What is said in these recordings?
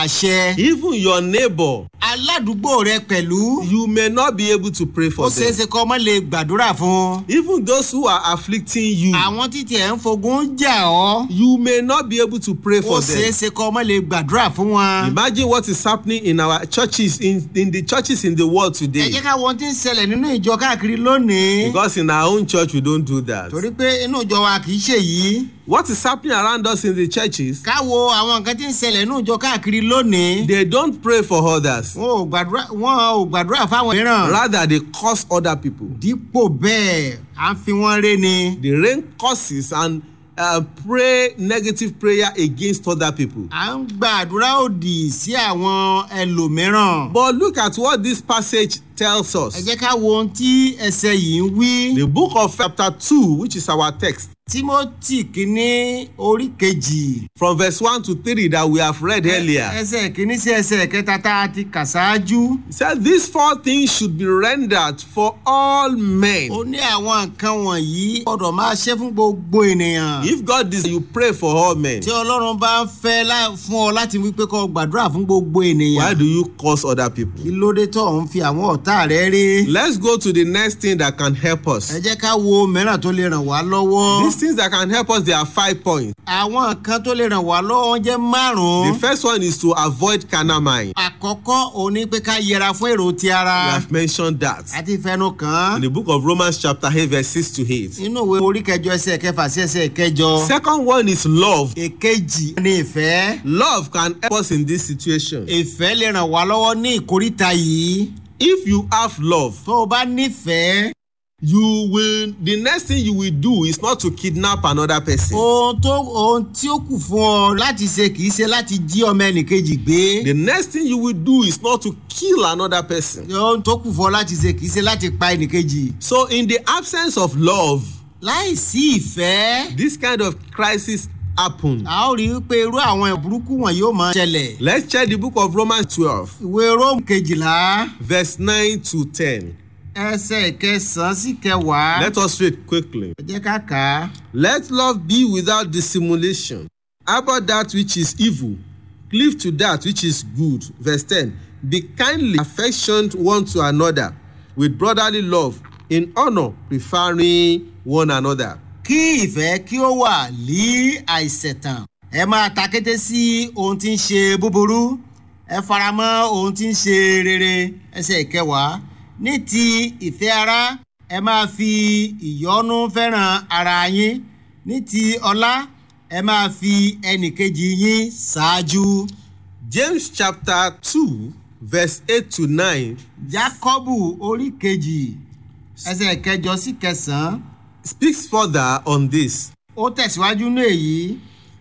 àṣẹ. Even your neighbor, aládùúgbò rẹ pẹ̀lú. you may not be able to pray ó for ṣeé them. ṣe kọ́ ọmọ lè gbàdúrà fún. Even those who are afflicting you, àwọn títí ẹ̀ ń fogun jà ọ́. you may not be able to pray ó for ṣeé them. ṣe kọ́ ọmọ lè gbàdúrà fún wọn. Imagine what is happening in our churches, in, in the churches in the world ẹ today. jẹ́ ká wọ́n ti ń ṣẹlẹ̀ nínú ìjọ káàkiri lónìí. Because in our own church, we don't do that. torí pé inú ìjọ wa kì í ṣe yìí. What is happening around us in the churches, ká wo àwọn nǹkan tí ń ṣẹlẹ̀ nínú ìjọ káàkiri lónìí. they don't pray for others. wọn ò gbàdúrà wọn ò gbàdúrà fáwọn mìíràn. Rather, they curse other people. dípò bẹ́ẹ̀ à ń fi wọ́n ré ni. They rain curses and uh, pray negative prayer against other people. à ń gbàdúrà òdì sí àwọn ẹlòmíràn. But look at what this passage tells ẹ us. jẹ́ ká wo ohun tí ẹsẹ̀ yìí ń wí. The book of chapter 2, which is our text, timothy kínní orí kejì. from verse 1 to 3 that we have read earlier. ẹsẹ̀ kínní sí ẹsẹ̀ kẹta tá a ti kà ṣáájú. It says these four things should be rendered for all men. ó ní àwọn nǹkan wọ̀nyí gbọ́dọ̀ máa ṣe fún gbogbo ènìyàn. If God desires, you pray for all men. tí ọlọ́run bá ń fẹ́ lá- fún ọ láti wí pé kó o gbàdúrà fún gbogbo Why ènìyàn. do you curse other kí people? ló dé tó ń fi àwọn ọ̀tá rẹ rí. Let's go to the next thing that can help us. ẹ jẹ́ ká wo mìíràn tó lè ràn wá lọ́wọ́. These things that can help us, there are five points. àwọn nǹkan tó lè ràn wá lọ́wọ́ jẹ́ The márùn-ún. first one is to avoid carnal mind. àkọ́kọ́ òun ni pé ká yẹra fún èrò ti We ara. have mentioned that àti ìfẹnu kàn in án. the book of Romans, chapter 8, verse 6 to 8. inú ìwé orí kẹjọ ẹsẹ̀ kẹfà sí ẹsẹ̀ kẹjọ. Second one is love. èkejì ni ìfẹ́. Love can help us in this situation. ìfẹ́ lè ràn wá lọ́wọ́ ní ìkóríta yìí. If you have love, tó o bá nífẹ̀ẹ́. you will the next thing you will do is not to kidnap another person. ohun tó ohun tí ó kù fún ọ láti ṣe kì í ṣe láti jí ọmọ ẹnìkejì gbé. The next thing you will do is not to kill another person. ohun tó kù fún ọ láti ṣe kì í ṣe láti pa ẹnìkejì. So in the absence of love, láì sí ìfẹ́. this kind of crisis happen. a ó rí i pé irú àwọn burúkú wọn yóò máa ṣẹlẹ̀. Let's check the book of Romans 12, ìwé róòmù kejìlá verse 9 to 10. ẹsẹ̀ kẹsàn-án sí kẹwàá. Let us read quickly. ẹ jẹ́ ká kà á. Let love be without dissimulation. About that which is evil, cleave to that which is good. Verse 10. Be kindly affectioned one to another with brotherly love, in honor, preferring one another. kí ìfẹ́ kí ó wà lí àìṣẹ̀tàn. ẹ máa ta kété sí ohun tí ń ṣe búburú. ẹ faramọ́ ohun tí ń ṣe rere. ẹsẹ̀ ìkẹwàá. ní ti ìfẹ́ ara ẹ máa fi ìyọ́nú fẹ́ràn ara yín. ní ti ọlá ẹ máa fi ẹnìkejì yín ṣáájú. James chapter 2, verse 8 to 9 jákọ́bù orí kejì ẹsẹ̀ kẹjọ sí kẹsàn-án speaks further on this. ó tẹ̀síwájú ní èyí.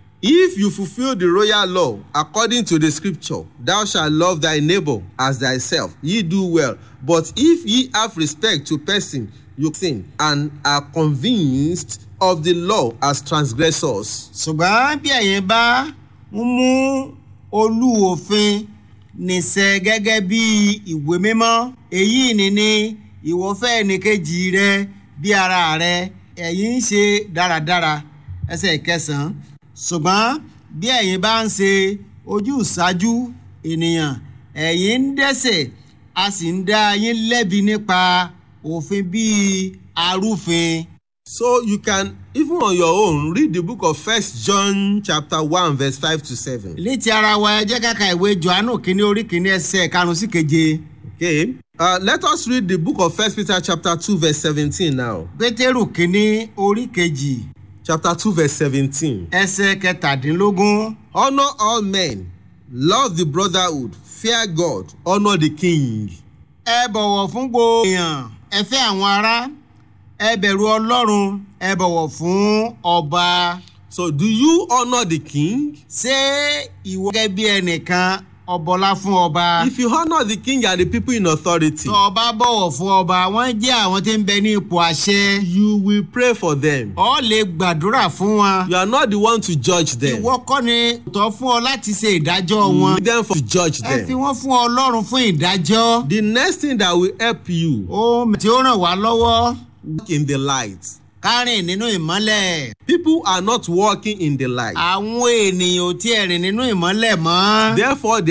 If you fulfill the royal law according to the scripture, thou shalt love thy neighbor as thyself, ye do well. But if ye have respect to person, you sin and are convinced of the law as transgressors. ṣùgbọ́n bí ẹ̀yin bá ń mú olú òfin nìṣẹ́ gẹ́gẹ́ bí ìwé mímọ́ èyí ni ní ìwọ́fẹ́ ẹnìkejì rẹ bí ara rẹ ẹ̀yin ń ṣe dáradára ẹsẹ̀ kẹsàn-án ṣùgbọ́n bí ẹ̀yin bá ń ṣe ojú ìṣáájú ènìyàn ẹ̀yin ń dẹ́sẹ̀ a sì ń dá yín lẹ́bi nípa òfin bíi arúfin. So you can even on your own read the book of First John chapter 1 verse 5 to 7. létí ara wa ẹ jẹ́ káka ìwé johannu kínní orí kínní ẹsẹ̀ karùn-ún sí keje Okay. Uh, let us read the book of First Peter chapter 2 verse 17 now. pétérù kínní orí kejì Chapter 2 verse 17. ẹsẹ̀ kẹtàdínlógún Honor all men, love the brotherhood, fear God, honor the king. ẹ bọ̀wọ̀ fún gbogbo èèyàn ẹ fẹ́ àwọn ará ẹ bẹ̀rù ọlọ́run ẹ bọ̀wọ̀ fún ọba So, do you honor the king? ṣé ìwọ gẹ́gẹ́ bí ẹnìkan ọbọlá fún ọba If you honor the king and the people in authority, tó ọba bọ̀wọ̀ fún ọba wọ́n jẹ́ àwọn tí ń bẹ ní ipò àṣẹ you will pray for them. ọ lè gbàdúrà fún wọn You are not the one to judge them. ìwọ kọ́ ni tọ́ fún ọ láti ṣe ìdájọ́ wọn. Leave them for to judge ẹ fi them. wọ́n fún ọlọ́run fún ìdájọ́. The next thing that will help you ohun tí ó ràn wá lọ́wọ́ walk in the light. kárìn nínú ìmọ́lẹ̀. People are not walking in the light. àwọn ènìyàn ò tiẹ̀ rìn nínú ìmọ́lẹ̀ mọ́. Therefore, they